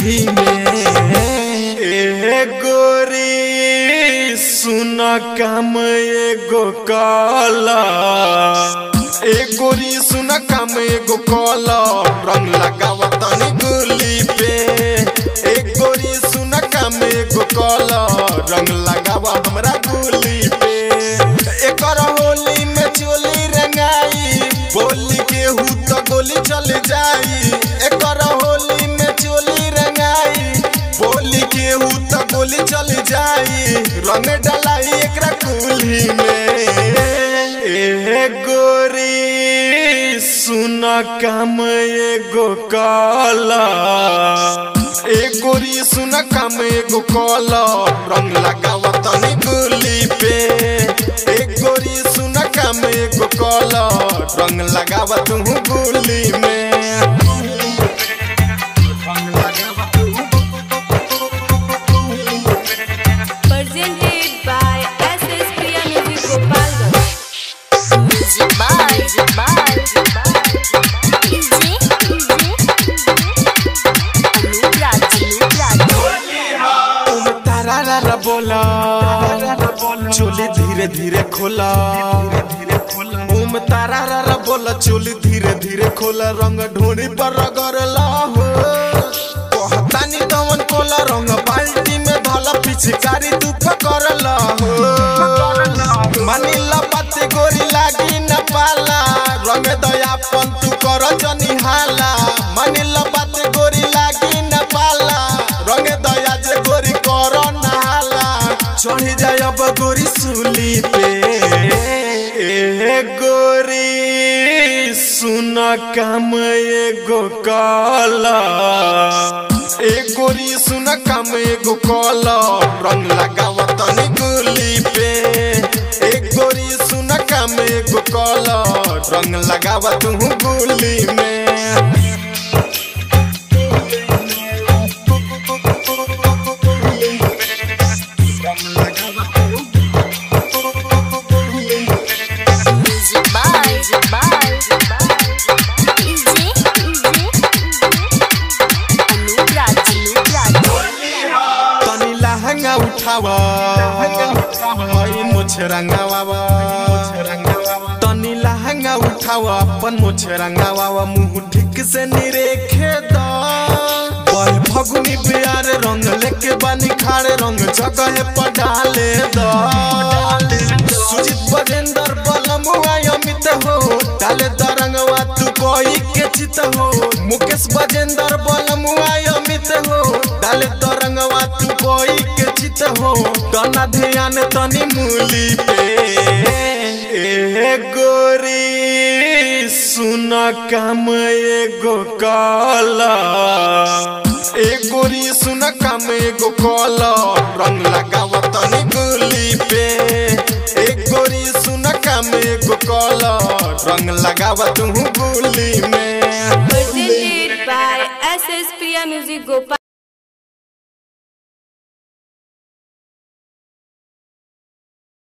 कुल्ही में ए गोरी सुन काम एगो काला ए गोरी सुन काम एगो काला रंग लगावा तनी गुली पे ए गोरी सुन काम एगो काला रंग लगावा हमरा गुली पे एकर होली में चोली रंगाई बोली के हु तो गोली चल जाई एकर होली में चोली रंगाई बोली के हु तो गोली चल जाई रंग डलाई एकरा कुल्ही में ए गोरी सुन काम एगो काला ए गोरी सुन काम एगो काला रंग लगावा तनी गुली पे ए गोरी सुन काम एगो काला रंग लगावा तू गुली में presented by SS Priya Music Gopalganj. Music by, music by, DJ, Anup Raj, Anup Raj. तुम तारा रा रा बोला चोली धीरे धीरे खोला ओम तारा रा रा बोला चोली धीरे धीरे खोला रंग ढोनी पर रगड़ला हो कहतानी कवन कोला रंग बाल्टी में धला पिचकारी तू पकड़ला हो मानिला बाते गोरी लागी न पाला रंग दयापन तू कर जनी हाला मानिला बाते गोरी लागी न पाला रंग दया जे गोरी कर नहाला चढ़ी जाय अब गोरी सूली पे ए गोरी सुन काम एगो काला ए गोरी सुन काम एगो काला रंग लगावा तनी गुली पे ए गोरी सुन काम एगो काला रंग लगावा तू गुली में Music by, music by, DJ, Anup Raj, Anup Raj. तनी लहंगा उठावा हई मुछ रंगावा तनी लहंगा उठावा अपन मुछ रंगावा मुंह ठीक से निरेखे दा बल फगुनी प्यार रंग लेके बानी खाड़े रंग जगह पर डाले दा सुजीत बजेंद्र बलमुआ अमित हो डाले दा रंगवा तू कोई के चित हो मुकेश बजेंद्र बलमुआ अमित हो डाले दा रंगवा तू कोई के चित हो तना ध्यान तनी मूली पे ए गोरी सुन काम एगो काला ए गोरी सुन काम एगो काला रंग लगावा तनी गुली पे ए गोरी सुन काम एगो काला रंग लगावा तू गुली में Presented by SS Priya Music Gopalganj.